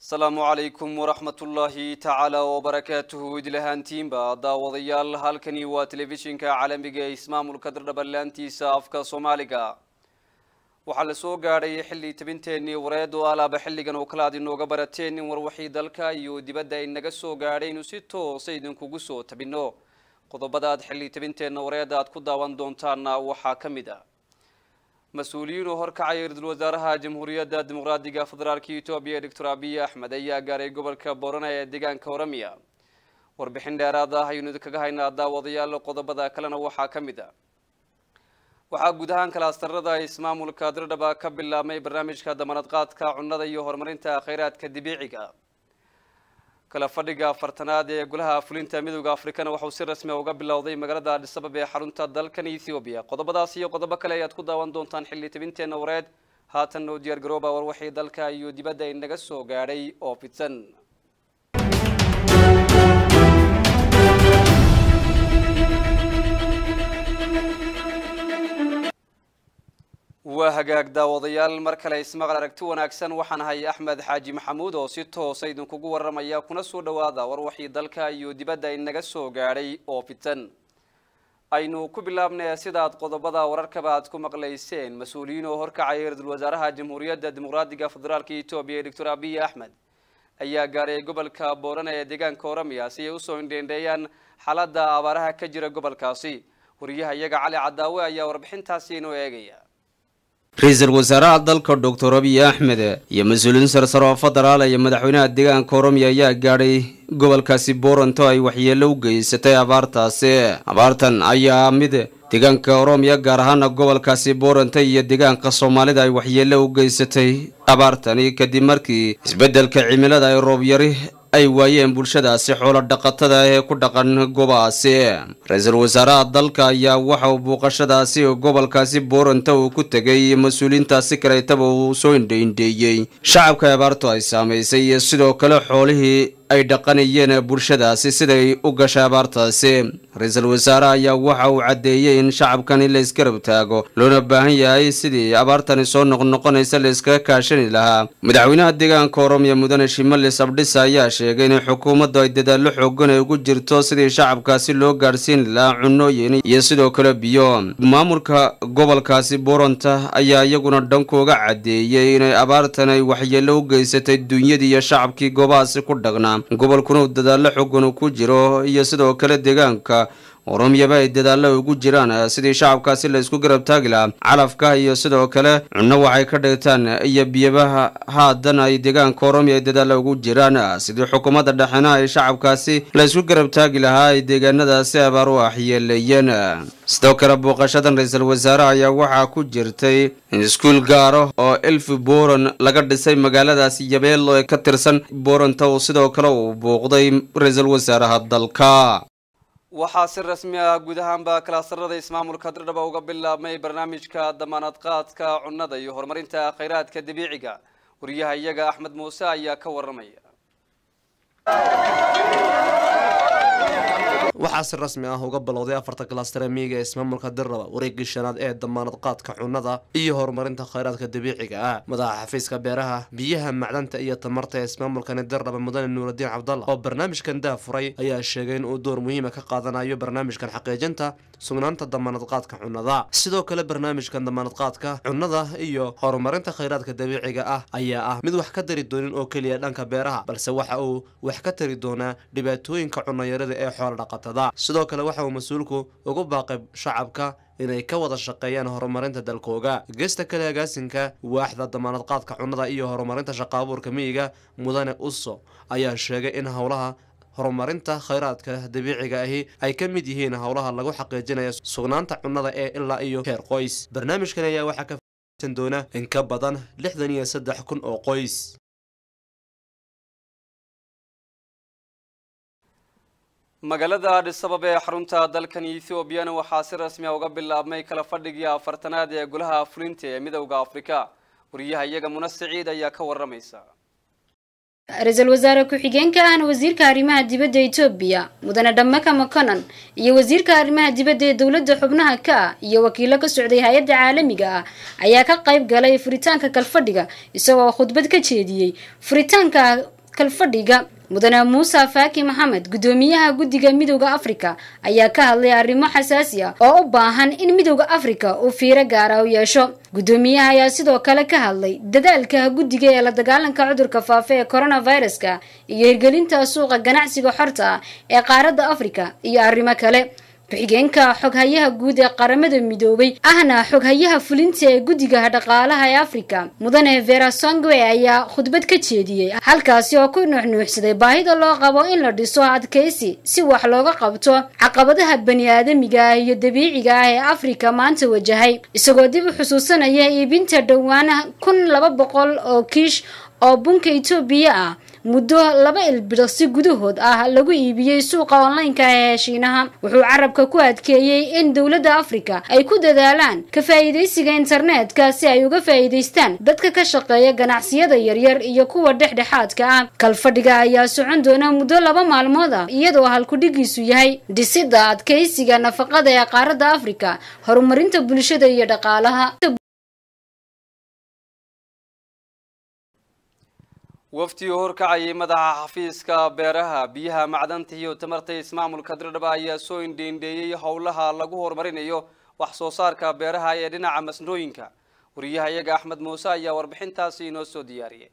asalaamu calaykum waraxmatullaahi tacaala wabarakaatuhu idlahaantiinba daawadayaal halkani waa telefishinka caalamiga ee ismaamulka dardhabanlaantiisa afka soomaaliga waxaa la soo gaadhay xilli tabinteenii wareed oo alaaba xilligan oo kale aad inooga barateen in warwaxii dalka iyo dibadda ay naga soo gaadhay inu si toosa idinkugu soo tabinno qodobada aad xilli tabinteenna wareedda aad ku daawan doontaanna waxaa ka mid ah mas-uuliyiin oo horkacaya ra-iisul wasaaraha jamhuuriyadda dimuqraadiga federaalka etoobiya doctor abiy axmed ayaa gaaray gobolka borona ee deegaanka oromia warbixin dheeraad ah ayaynu idinkaga haynaa daawadayaal qodobada kalena waxaa ka mid ah waxaa guud ahaan kalaastarada ismaamulka dirdhaba ka bilaabmay barnaamijka damanad qaadka cunnada iyo horumarinta kheyraadka dabiiciga kala fadhiga afartanaad ee golaha fulinta midooda afrikana waxauu si rasmi a uga bilowday magaalada adhisabab ee xarunta dalkan ethoobiya qodobadaas iyo qodobo kale ayaad ku daawan doontaan xilli tabinteenna wareed haatan oo diyaar garooba warwaxii dalka iyo dibadda inaga soo gaadhay oo fidsan waa hagaag daawadayaal mar kale ismaqal aragti wanaagsan waxaan ahay axmed xaaji maxamuud oo si toosa idinkugu waramaya kuna soo dhawaada warwaxii dalka iyo dibadda inaga soo gaadhay oo fitan aynu ku bilaabnay sidaad qodobada wararkaba aad ku maqlayseen mas-uuliyiin oo horkacaya ra-iisul wasaaraha jamhuuriyadda dimuqraadiga federaalka etoobiya doctor abiy axmed ayaa gaaray gobolka boorana ee deegaanka oromia si ay usoo indheendheeyaan xaaladda abaaraha ka jira gobolkaasi wariyaha iyaga cali cadaawe ayaa warbixintaasi inoo eegaya ra-iisul wasaaraha dalka doctor abiy axmed iyo mas-uuliyiin sarsare oo federaal iyo madaxweynaha deegaanka oromiya ayaa gaadhay gobolkaasi booranto ay waxyeelo u geysatay abaartaasi abaartan ayaa mid deegaanka oromiya gaar ahaana gobolkaasi booranta iyo deegaanka soomaalida ay waxyeelo u geysatay abaartani kadib markii isbeddelka cimilada ay roob yari ay waayeen bulshadaasi xoolo dhaqatada ee ku dhaqan gobaasi ra-iisul wasaaraha dalka ayaa waxa uu buuqashadaasi gobolkaasi booranta uu ku tegay mas-uuliyiintaasi kaleetaba uu soo indhaindheeyey shacabka abaartu ay saamaysay iyo sidoo kale xoolihii ay dhaqanayeen bulshadaasi siday u gashay abaartaasi ra-iisul wasaare ayaa waxa uu caddeeyey in shacabkani la isgarab taago loona baahan yahay sidii abaartani soo noqnoqonaysa la iskaga kaashani lahaa madaxweynaha deegaanka oromiya mudane shimalis abdhisa ayaa sheegay in xukuumaddu ay dadaallo xoogan ay ugu jirto sidii shacabkaasi loo gaadhsiin lahaa cunooyin iyo sidoo kale biyo maamulka gobolkaasi booranta ayaa iyaguna dhankooga caddeeyey inay abaartan ay waxyeello u geysatay dunyadii iyo shacabkii goobahaasi ku dhaqnaa gobolkuna uu dadaallo xogan ku jiro iyo sidoo kale deegaanka oromiyaba ay dadaallo ugu jiraan sidii shacabkaasi la isku garab taagi lahaa calafka iyo sidoo kale cunno waxay ka dhigtaan iyo biyabaha haadan ay deegaanka oromiya ay dadaallo ugu jiraan sidii xukuumadda dhexena ay shacabkaasi la isku garab taagi lahaa ay deegaanadaasi abaar u axyeeleeyeen sidoo kale booqashadan ra-iisul wasaare ayaa waxaa ku jirtay iskuul gaaro oo elfi boran laga dhisay magaaladaasi yabeelo ee ka tirsan boranta uu sidoo kale uu booqday ra-iisul wasaaraha dalka waxaa si rasmi ah guud ahaanba kalaasarada ismaamulka dirdhaba uga bilaabmay barnaamijka damaanad qaadka cunnada iyo horumarinta kheyraadka dabiiciga wariyaha iyaga axmed muuse ayaa ka waramaya waxaa si rasmi ah uga bilowday afarta kalastare miiga ee ismaamulka dirraba wareegii shanaad ee damaanad qaadka cunnada iyo horumarinta kheyraadka dabiiciga ah madaxa xafiiska beeraha biyaha macdanta iyo tamarta ee ismaamulkani dirraba mudane nuuraddiin cabdalla oo barnaamijkan daafuray ayaa sheegay in uu door muhiima ka qaadanayo barnaamijkan xaqiijinta sugnaanta damaanad qaadka cunnada sidoo kale barnaamijkan damaanad qaadka cunnada iyo horumarinta kheyraadka dabiiciga ah ayaa ah mid wax ka tari doonin oo keliya dhanka beeraha balse waxa uu wax ka tari doonaa dhibaatooyinka cunnayarada ee xoola dhaqatada sidoo kale waxa uu mas-uulku ugu baaqay shacabka inay ka wada shaqeeyaan horumarinta dalkooga geesta kale agaasinka waaxda damaanad qaadka cunnada iyo horumarinta shaqaabuurka miyiga mudane uso ayaa sheegay in howlaha horumarinta kheyraadka dabiiciga ahi ay ka mid yihiin howlaha lagu xaqiijinaya sugnaanta cunnada ee ilaa iyo heer qoys barnaamijkan ayaa waxaa ka faisan doona in ka badan lixdan iyo saddex kun oo qoys magaalada adhisabab ee xarunta dalkan ethoobiana waxaa si rasmi a uga bilaabmay kala fadhigii afartanaad ee golaha fulinta ee midowda afrika wariyaha iyaga muna siciid ayaa ka waramaysa ra-iisul wasaare ku-xigeenka ahna wasiirka arrimaha dibadda etoobiya mudane dhammaka maconan iyo wasiirka arrimaha dibadda ee dowladda xubnaha ka ah iyo wakiilo ka socday hay-adda caalamiga ah ayaa ka qayb galay furitaanka kalfadhiga isagoo khudbad ka jeediyey furitaanka kalfadhiga mudane muuse faaki maxamed guddoomiyaha guddiga midowda afrika ayaa ka hadlay arrimo xasaasi ah oo u baahan in midowda afrika uu fiiro gaara u yeesho guddoomiyaha ayaa sidoo kale ka hadlay dadaalka guddiga ee la dagaalanka cudurka faafa ee coronaviruska iyo hirgelinta suuqa ganacsiga xorta ah ee qaaradda afrika iyo arrimo kale ku-xigeenka xoghayaha guud ee qaramada midoobay ahna xoghayaha fulinta ee guddiga dhaqaalaha ee afrika mudane vera songwe ayaa khudbad ka jeediyey halkaasi oo ku nuuxnuuxsaday baahida loo qabo in la dhiso adkaysi si wax looga qabto caqabadaha bani aadamiga ah iyo dabiiciga ah ee afrika maanta wajahay isagoo dib u xusuusanaya iibinta dhowaan kun laba boqol oo kiish oo bunka etoobiya ah muddo laba ilbidhaqsi gudahood ah lagu iibiyey suuqa online-ka ee shiinaha wuxuu carabka ku adkeeyey in dowladda afrika ay ku dadaalaan ka faa'iidaysiga internetka si ay uga faa'iidaystaan dadka ka shaqeeya ganacsiyada yaryar iyo kuwa dhexdhexaadka ah kalfadhiga ayaa socon doona muddo laba maalmood ah iyadoo halkudhigiisu yahay dhisidda adkaysiga nafaqada ee qaaradda afrika horumarinta bulshada iyo dhaqaalaha waftii horkacayay madaxa xafiiska beeraha biyaha macdanta iyo tamarta ismaamulka dirdhaba ayaa soo indheindheeyey howlaha lagu horumarinayo wax soo saarka beeraha ee dhinaca masnooyinka wariyaha iyaga axmed muuse ayaa warbixintaasi inoo soo diyaariyay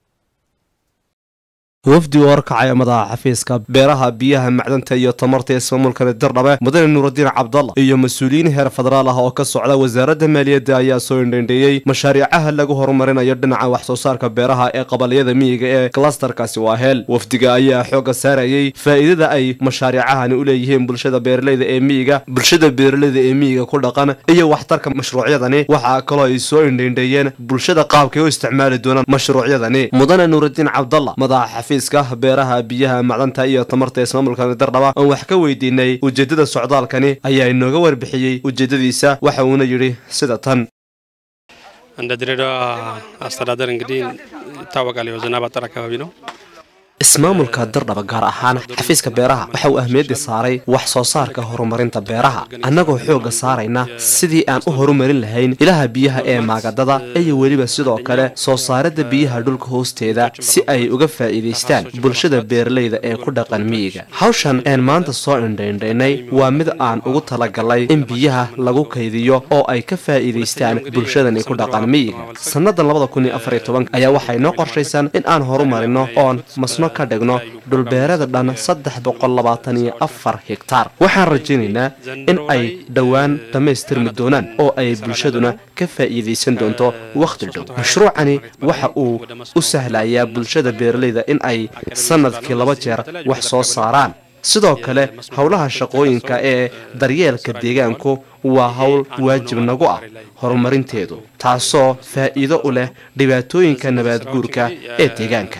wafdi u horkacaya madaxa xafiiska beeraha biyaha macdanta iyo tamarta ismaamulkani dirdhabe mudane nuuraddiin cabdalla iyo mas-uuliyiin heer federaal ah oo ka socda wasaaradda maaliyadda ayaa soo indhendheeyey mashaariicaha lagu horumarinayo dhinaca wax soo saarka beeraha ee qabaliyada miyiga ee klastarkaasi waa heel wafdiga ayaa xoogga saarayay faa'iidada ay mashaariicahani u leeyihiin bulshada beeralayda ee miyiga bulshada beeralayda ee miyiga ku dhaqan iyo waxtarka mashruucyadani waxaa kaloo ay soo indhendheeyeen bulshada qaabkay u isticmaali doonaan mashruucyadani mudane nuuraddiin cabdalla madaxa beeraha biyaha macdanta iyo tamarta ismaamulkani dardhaba oon wax ka weydiinay ujeedada socdaalkani ayaa inooga warbixiyey ujeedadiisa waxa uuna yidhi sida tan እንደ ድሬዳዋ አስተዳደር እንግዲህ ይታወቃል የዝናብ አጠር አካባቢ ነው። ismaamulka dirdhaba gaar ahaan xafiiska beeraha waxa uu ahmiyadda saaray wax soo saarka horumarinta beeraha annagoo xoogga saarayna sidii aan u horumarin lahayn ilaha biyaha ee maagadada iyo weliba sidoo kale soo saaridda biyaha dhulka hoosteeda si ay uga faa'iidaystaan bulshada beeralayda ee ku dhaqan miyiga hawshan een maanta soo indhaindhaynay waa mid aan ugu talagalay in biyaha lagu kaydiyo oo ay ka faa'iidaystaan bulshadani ku dhaqan miyiga sannadan labada kun iyo afar iyo toban ayaa waxay noo qorshaysan in aan horumarino oon masno ka dhigno dhulbeerada dhan saddex boqol labaatan iyo afar hegtaar waxaan rajaynaynaa in ay dhowaan dhammaystirmi doonaan oo ay bulshaduna ka faa'iidaysan doonto wakhti dhow mashruucani waxa uu u sahlayaa bulshada beeralayda in ay sannadkii laba jeer wax soo saaraan sidoo kale howlaha shaqooyinka ee daryeelka deegaanku waa howl waajib nagu ah horumarinteedu taasoo faa'iido u leh dhibaatooyinka nabaadguurka ee deegaanka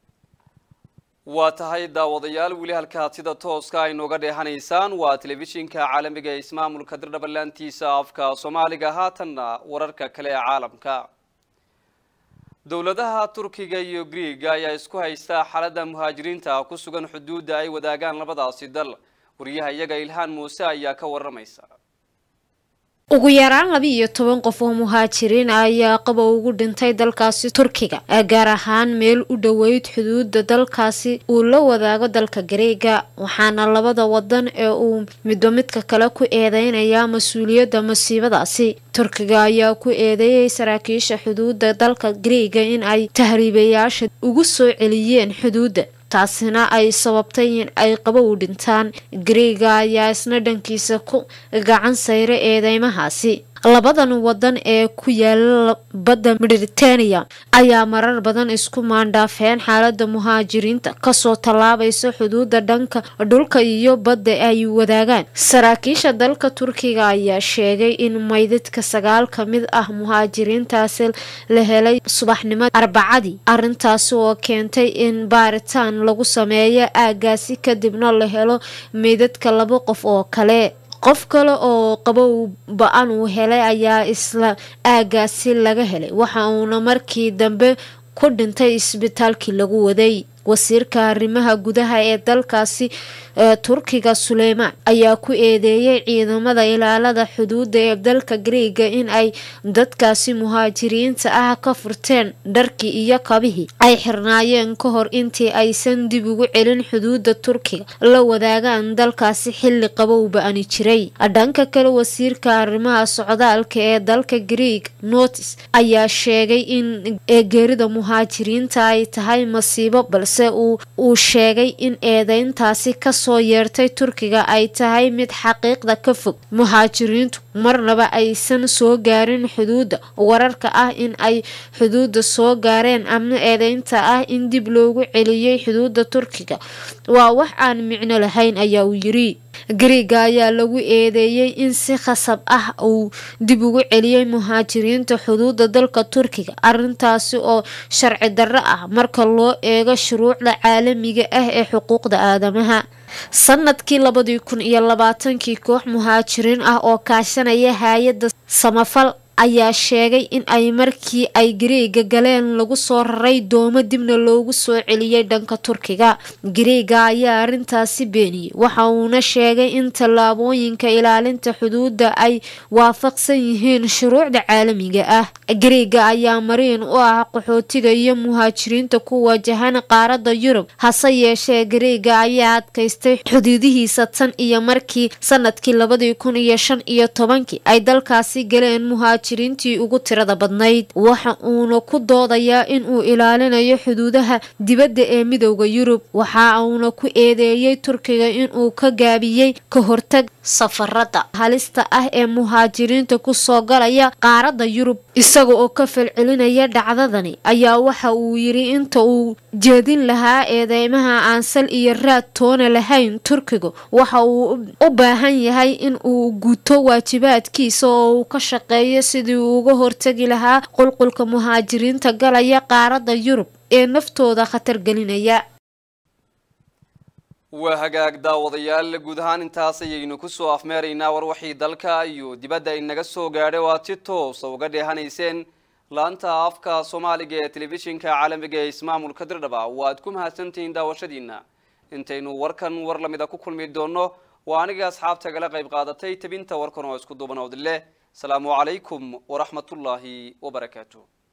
waa tahay daawadayaal weli halkaad sida tooska ay nooga dheehanaysaan waa telefishinka caalamiga ee ismaamulka dirdhaba laantiisa afka soomaaliga haatanna wararka kale ee caalamka dowladaha turkiga iyo griiga ayaa isku haysta xaaladda muhaajiriinta ku sugan xuduudda ay wadaagaan labadaasi dal wariyaha iyaga ilhaan muuse ayaa ka waramaysa ugu yaraan laba iyo toban qof oo muhaajiriin ah ayaa qaba ugu dhintay dalkaasi turkiga gaar ahaan meel u dhoweyd xuduuda dalkaasi uu la wadaago dalka gareega waxaana labada wadan ee uu midba midka kale ku eedeynayaa mas-uuliyadda masiibadaasi turkiga ayaa ku eedeeyay saraakiisha xuduuda dalka gareega in ay tahriibayaasha ugu soo celiyeen xuduudda taasina ay sababtay in ay qabo u dhintaan gareega ayaa isna dhankiisa ku gacan sayra eedeymahaasi labadan wadan ee ku yaala badda mediterania ayaa marar badan isku maandhaafeen xaalada muhaajiriinta kasoo tallaabaysa xuduuda dhanka dhulka iyo badda ay wadaagaan saraakiisha dalka turkiga ayaa sheegay in maydadka sagaal ka mid ah muhaajiriintaasi la helay subaxnimo arbacadii arintaasi oo keentay in baaritaan lagu sameeyo aagaasi kadibna la helo meydadka laba qof oo kale qof kale oo qabow ba-an uu helay ayaa isla aagaasi laga helay waxa uuna markii dambe ku dhintay isbitaalkii lagu waday wasiirka arrimaha gudaha ee dalkaasi turkiga suleymaan ayaa ku eedeeyay ciidamada ilaalada xuduuda ee dalka greega in ay dadkaasi muhaajiriinta ah ka furteen dharkii iyo kabihii ay xirnaayeen ka hor intii aysan dib ugu celin xuduuda turkiga la wadaagaan dalkaasi xilli qabowba ani jiray dhanka kale wasiirka arrimaha socdaalka ee dalka greeg notis ayaa sheegay in geerida muhaajiriinta ay tahay masiibo balse uu sheegay in eedeyntaasi kasoo yeertay turkiga ay tahay mid xaqiiqda ka fog muhaajiriintu marnaba aysan soo gaarin xuduudda wararka ah in ay xuduudda soo gaareen ama eedeynta ah in dib loogu celiyey xuduudda turkiga waa wax aan micno lahayn ayaa uu yiri greega ayaa lagu eedeeyey in si khasab ah uu dib ugu celiyey muhaajiriinta xuduuda dalka turkiga arintaasi oo sharci darro ah marka loo eego shuruucda caalamiga ah ee xuquuqda aadamaha sanadkii labadii kun iyo labaatankii koox muhaajiriin ah oo kaashanaya hay-adda samafal ayaa sheegay in ay markii ay gareega galeen lagu soo raray doomo dibna loogu soo celiyey dhanka turkiga gareega ayaa arintaasi beeniyey waxa uuna sheegay in tallaabooyinka ilaalinta xuduudda ay waafaqsan yihiin shuruucda caalamiga ah gareega ayaa mariin u ah qaxootiga iyo muhaajiriinta ku wajahan qaaradda yurub hase yeeshee gareega ayaa adkaystay xuduudihiisa tan iyo markii sanadkii labadii kun iyo shan iyo tobankii ay dalkaasi galeen muhaajiriintii ugu tirada badnayd waxa uuna ku doodayaa inuu ilaalinayo xuduudaha dibadda ee midowda yurub waxa uuna ku eedeeyey turkiga inuu ka gaabiyey ka hortag safarada halista ah ee muhaajiriinta kusoo galaya qaaradda yurub isaga oo ka falcelinaya dhacdadani ayaa waxa uu yiri inta uu jeedin lahaa eedeymaha aan sal iyo raad toona lahayn turkiga waxa uu u baahan yahay in uu guto waajibaadkiisa oo uu ka shaqeeyo sidii uu uga hortagi lahaa qulqulka muhaajiriinta galaya qaaradda yurub ee naftooda khatar gelinaya waa hagaag daawadayaal guud ahaan intaas ayaynu kusoo afmeeraynaa war waxii dalka iyo dibadda inaga soo gaadhay oo aad si toosa uga dheehanayseen laanta afka soomaaliga ee telefishinka caalamiga ee ismaamulka dirdhaba waad ku mahadsantihiin daawashadiina intaynu warkan war lamida ku kulmi doono waa aniga asxaabta gala qayb qaadatay tabinta warkan oo isku duubanood leh asalaamu calaykum waraxmatullaahi wabarakaatu